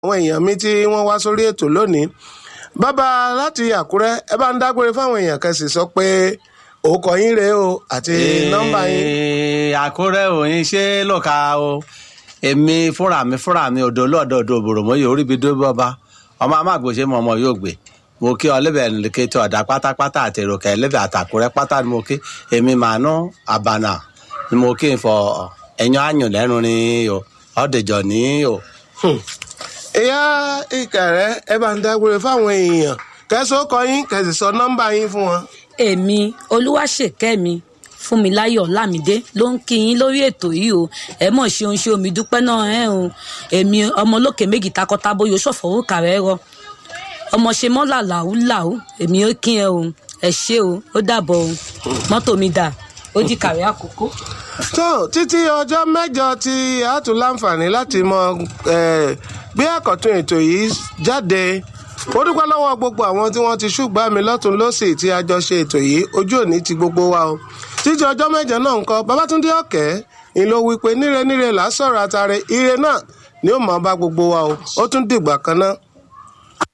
àwọn èèyàn mi tí wọ́n wá sórí ètò lónìí bàbá láti àkúrẹ́ ẹ bá ń dágbére fáwọn èèyàn kẹsì sọ pé òkò yín rèé o àti nọ́mbà yín. Ee, àkúrẹ́ òyìn ṣé lọ́ka o èmi fúnra mi fúnra mi odò lọ́dọ̀ odò òbòròmọ́ yóò rí ibi dó bọ́ba ọmọ amágbòsè mọ ọmọ yóò gbé mo kí ọlẹ́bẹ̀ nìke tó ọ̀dà pátápátá àti èròkè ẹlẹ́bẹ̀ àtàkùrẹ́ pátá ni mo kí èmi màá ná àbànà ni mo kí n fọ ẹ̀yàn àyàn lẹ́nu ni o ọ̀dẹ̀jọ̀ ní o. ìyá ìkàrẹ́ ẹ bá ń dágbére fáwọn èèyàn kẹsàn-án kọ yín kẹsì sọ nọ́mbà yín fún wọn. èmi olúwaṣèkẹ́mi fúnmiláyọ̀ lámìdé ló ń kí yín lórí ètò yìí o ẹ mọ̀ ṣeun ṣe omi dúpẹ́ náà ẹ̀ o èmi ọmọ olókè méjì takọtabo yóò ṣọ̀fọ̀ owó kàrẹ́ rọ ọmọ ṣe mọ́là làwùlàwù èmi ó kí ẹ o ẹ ṣé o ó dàbọ̀ o mọ́tò mi dà ó di kàrẹ́ àkókò. tó títí ọjọ́ mẹ́jọ tí a tún láǹfààní láti mọ eh, gbé àkọ́tún ètò yìí jáde mo dúpẹ́ lọ́wọ́ gbogbo àwọn tí wọ́n ti ṣùgbọ́n mi lọ́tún lọ́sì tí a jọ ṣe ètò yìí ojú òní ti gbogbo wa o títí ọjọ́ mẹ́jọ náà ń kọ́ babatunde ọ̀kẹ́ ń ló wí pé níre níre là á sọ̀rọ̀ àtàrẹ ire náà ni ó mọ̀ ọ́ bá gbogbo wa o ó tún dìgbà kan náà.